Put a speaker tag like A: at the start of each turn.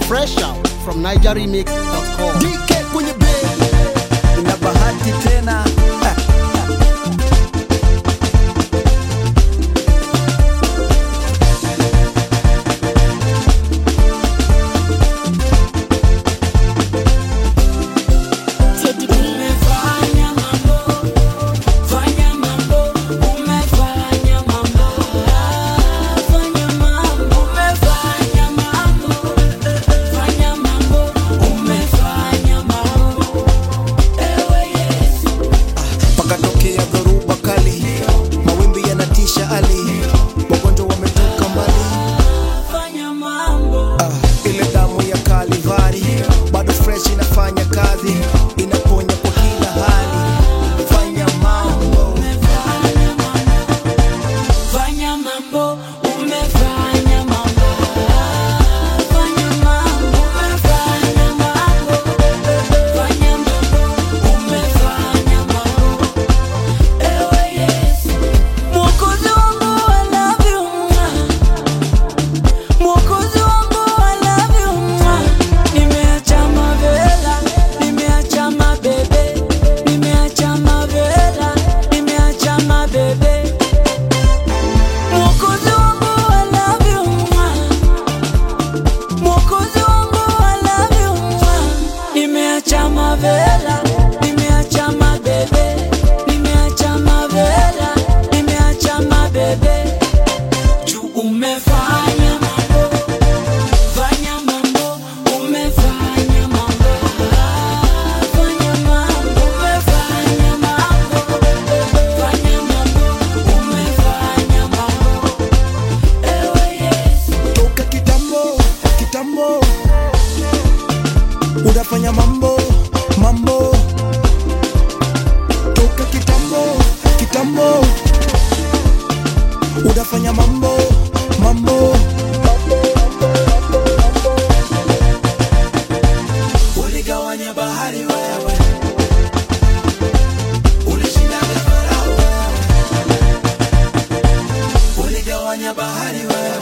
A: Fresh out from NigerRemix.com.
B: DK kwenye bed ina bahati tena Ha.
C: Teddy B. Umefanya mambo, fanya mambo, umefanya mambo, fanya mambo, umefanya mambo, fanya mambo, umefanya mambo, ewe Yesu.
B: pakatokea dhoruba kali mawimbi yanatisha ali wagonjwa wametoka mbali
C: Fanya mambo,
B: Ah, ile damu ya kalivari bado fresh inafanya kazi inaponya kwa kila hali fanya mambo
C: fanya mambo, fanya mambo, umefanya mambo, fanya mambo, umefanya mambo, fanya mambo, umefanya mambo, ewe Yesu. Mwokozi wangu I love you, Mwokozi wangu I love you, nimeacha mavela, nimeacha mabebe, nimeacha mavela, nimeacha mabebe. Mwokozi wangu I love you, Mwokozi wangu I love you, nimeacha mavela, nimeacha mabebe, nimeacha mavela, nimeacha mabebe. Juu umefanya mambo, fanya mambo, umefanya mambo, fanya mambo, umefanya mambo, fanya mambo, umefanya mambo, ewe Yesu.
B: toka kitambo kitambo unafanya mambo mambo toka kitambo kitambo unafanya mambo mambo uligawanya bahari wewe ulishindaga farao wewe uligawanya bahari wewe